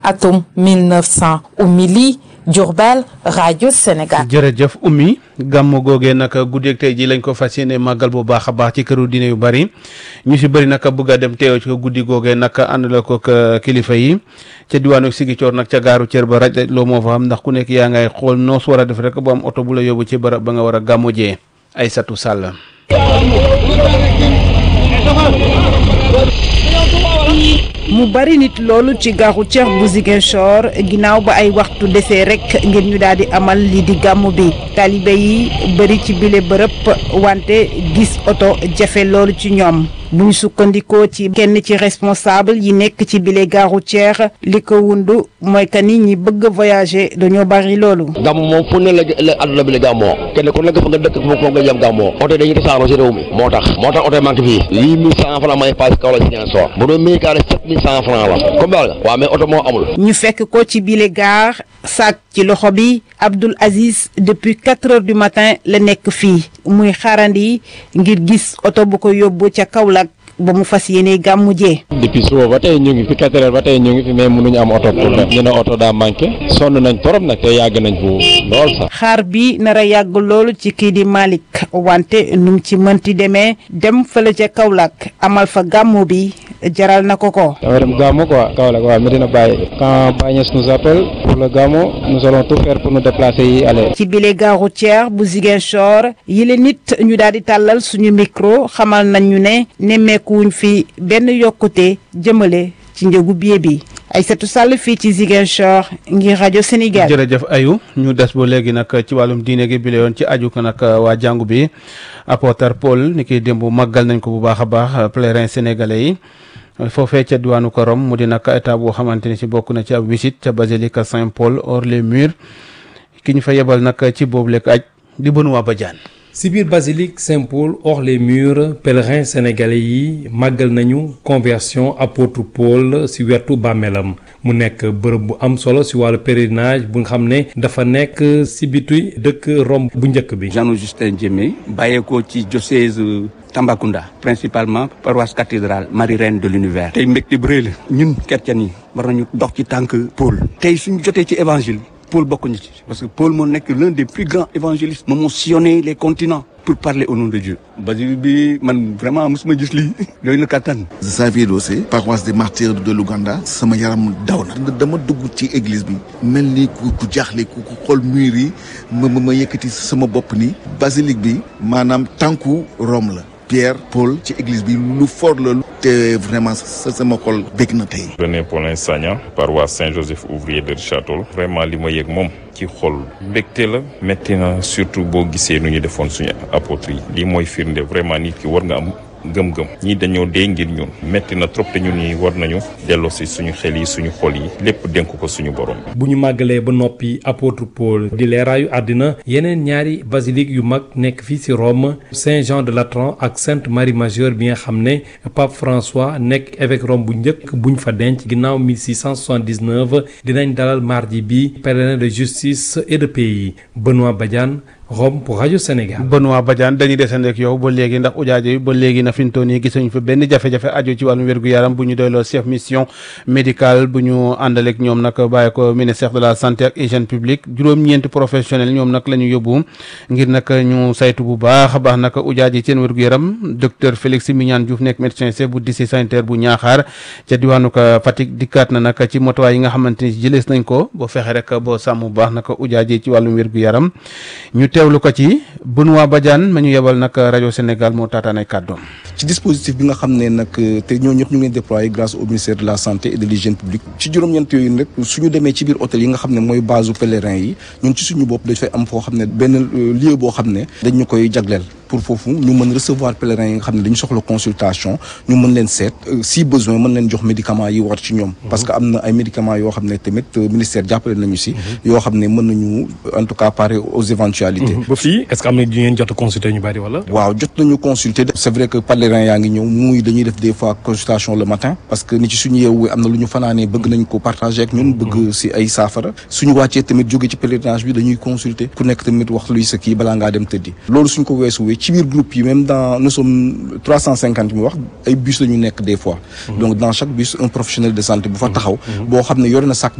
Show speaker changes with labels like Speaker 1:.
Speaker 1: atum 1900 Oumy Diourbel rajo Sénégal.
Speaker 2: jërëjëf Oumy gàmmu googee nag guddeeg tey ji lañ ko fas yéene màggal bu baax a baax ci këru diine yu bari ñu si bëri nag bëgg a dem teew ci ko guddi googee nag ànd la ko kilifa yi ca diwaanu Sigicoor nag ca gaaru cër ba raj loo moo fa xam ndax ku nekk yaa ngay xool noos war a def rek bu am oto bu la yóbbu ci barab ba nga war a gàmmu jee Aysatu Sàll
Speaker 3: mu bari nit loolu ci gaaru ceex bu Ziguinchor ginnaaw ba ay waxtu desee rek ngir ñu daal di amal li di gàmmu bi taalibe yi bari ci bile bërëb wante gis oto jafe loolu ci ñoom bu ñu sukkandikoo ci kenn ci responsable yi nekk ci bile gaaru ceex li ko wundu mooy que ni ñi bëgg voyager dañoo bari loolu.
Speaker 4: gàmmu moom fu ne la la àdduna bi la gàmmoo kenn ku nekk fa nga dëkk foofu nga jëm gàmmoo oto dañuy tasaaroo si réew mi moo tax moo tax oto yi manqué fii huit mille cent francs may passe kaw la si ñaan soor bu doon mille carré sept mille cent francs la comme daal waaw mais oto moo amul
Speaker 3: ñu fekk ko ci bile gaar saak ci loxo bi Abdoul Aziz depuis quatre heures du matin la nekk fii muy xaarandi ngir gis oto bu ko yóbbu ca Kaolack ba mu fas yéene gàmmu jee.
Speaker 5: depuis suba ba tey ñu ngi fi quatre heures ba tey ñu ngi fi mais mënuñu am oto pour dem ñu ne oto daa manqué sonn nañ torop nag te yàgg nañ fu lool sax.
Speaker 3: xaar bi nar a yàgg loolu ci kii di Malick wante nu mu ci mënti demee dem fële ca Kaolack amal fa gàmmu bi jaral na ko ko.
Speaker 5: dama dem gàmmu quoi Kaolack waaw Medina Baye. quand Baye Niass nous appelle pour le gàmmu nous allons tout faire pour nous déplacer yi aller.
Speaker 3: ci bile gare routière bu Ziguinchor yile nit ñu daal di tàllal suñu micro xamal nañ ñu ne nemmeeku wuñ fi benn yokkute jëmale ci njëgu billet bi Aïssatou Sall fii ci Ziguinchor ngir rajo Sénégal.
Speaker 2: jërëjëf ayu ñu des ba léegi nag ci wàllum diine gi bi la yoon ci aju ko nag waa jàngu bi apôtre Paul ni kiy démb màggal nañ ko bu baax a baax pèlerin sénégalais yi foofee ca diwaanu ko Rome mu di nag état boo xamante ni si bokk na ci ab visite ca basilique Saint-Paul hors les murs ki ñu fa yebal nag ci boobu lekk aj di Benoît Badiane
Speaker 6: si biir basilique Saint-Paul hors les murs pèlerins sénégalais yi màggal nañu conversion apôtre Paul si wetu bàmmeelam mu nekk bërëb bu am solo si wàllu pèlerinage bu nga xam ne dafa nekk si bitu dëkk Rome bu njëkk bi.
Speaker 7: Jean Justin Diémé bàyyeekoo ci diocèse Tambacounda principalement paroisse cathédrale Marie Reine de l'univers tey mbégte bu rëy la ñun chrétiens yi war nañu dox ci tànk Paul tey suñu jotee ci évangile Paul bokkuñu ci parce que Paul moo nekk l'un des plus grands évangélistes moom moo sillonné les continents pour parler au nom de Dieu basilique bi man vraiment mosuma gis lii doy na kattan
Speaker 8: Xavier Dossé paroisse des martyrs de l'Ouganda sama yaram daw na dama dugg ci église bi mel ni ku ku jaaxle ku ku xool mur yi ma ma yëkkati sama bopp ni basilique bi maanaam tànku Rome la Pierre Paul ci église bi lu fort la te vraiment sa sama xol bég na tey.
Speaker 9: René Paulin Sagna paroisse Saint-Joseph ouvrier de Richard Toll vraiment li ma yëg moom ci xol mbégte la métti na surtout boo gisee nu ñu defoon suñu apôtres yi lii mooy firnde vraiment nit ki war nga am gëm-gëm ñii dañoo dee ngir ñun métti na trop te ñun ñi war nañu delloo si suñu xel yi suñu xol yi lépp dénk ko suñu borom.
Speaker 6: bu ñu màggalee ba noppi apôtre Paul di leeraayu àddina yeneen ñaari basilique yu mag nekk fii ci Rome Saint-Jean de Latran ak Sainte Marie Majeure bi nga xam ne Pape François nekk évêque Rome bu njëkk buñ fa denc ginnaaw 1679 dinañ dalal mardi bi pèlerin de justice et de pays Benoît Badiane. Rome pour rajo Sénégal.
Speaker 2: Benoît Badiane dañuy desandi ak yow ba léegi ndax ujaajo yi ba léegi na fi ñu toll nii gisuñu fa benn jafe-jafe aju ci wàllum wér-gu-yaram bu ñu doyloo chef mission médicale bu ñu àndaleeg ñoom nag bàyyi ko ministère de la santé ak hygiène publique juróom-ñeenti professionnel ñoom nag la ñu yóbbu ngir nag ñu saytu bu baax a baax nag ujaajo yi seen wér-gu-yaram docteur Félix Mignane Diouf nekk médecin chef bu district sanitaire bu Ñaaxaar ca diwaanu ko Fatick dikkaat na nag ci motuwaay yi nga xamante ni jëlees nañ ko boo fexe rek boo sàmm bu baax nag ujaajo yi ci wàllum wér-gu-yaram ñu teewlu ko ci Benoît Badiane ma ñu yebal nag rajo Sénégal moo taataan ay kàddoom
Speaker 10: ci dispositif bi nga xam ne nag te ñoo ñëpp ñu ngi leen déployé grâce au ministère de la santé et de l'hygiène publique ci juróom-ñeent yooyu rek suñu demee ci biir hôtel yi nga xam ne mooy base pèlerin yi ñun ci suñu bopp dañ fay am foo xam ne benn lieu boo xam ne dañ ñu koy jagleel pour foofu ñu mën recevoir pèlerins yi nga xam ne dañu soxla consultation ñu mën leen seet si besoin mën leen jox médicaments yi war ci ñoom parce que am na ay médicaments yoo xam ne tamit ministère jàppale nañu si yoo xam ne mën nañu en tout cas parer aux éventualités
Speaker 6: ba fii est-ce que am na ñu ngeen jot a consulter ñu bari wala
Speaker 10: waaw jot nañu consulter c'est vrai que pèlerins yaa ngi ñëw muy dañuy def des fois consultation le matin parce que ni ci suñu yeewu am na lu ñu fanaanee bëgg nañ ko partager ak ñun bëgg si ay saafara suñu wàccee tamit jóge ci pèlerinage bi dañuy consulter ku nekk tamit wax luy sa kii balaa ngaa dem tëddi loolu suñ ko weesu ci biir groupe yi même dans nous sommes trois cent cinquante mu wax ay bus la ñu nekk des fois donc dans chaque bus un professionnel de santé bu fa taxaw boo xam ne yore na sac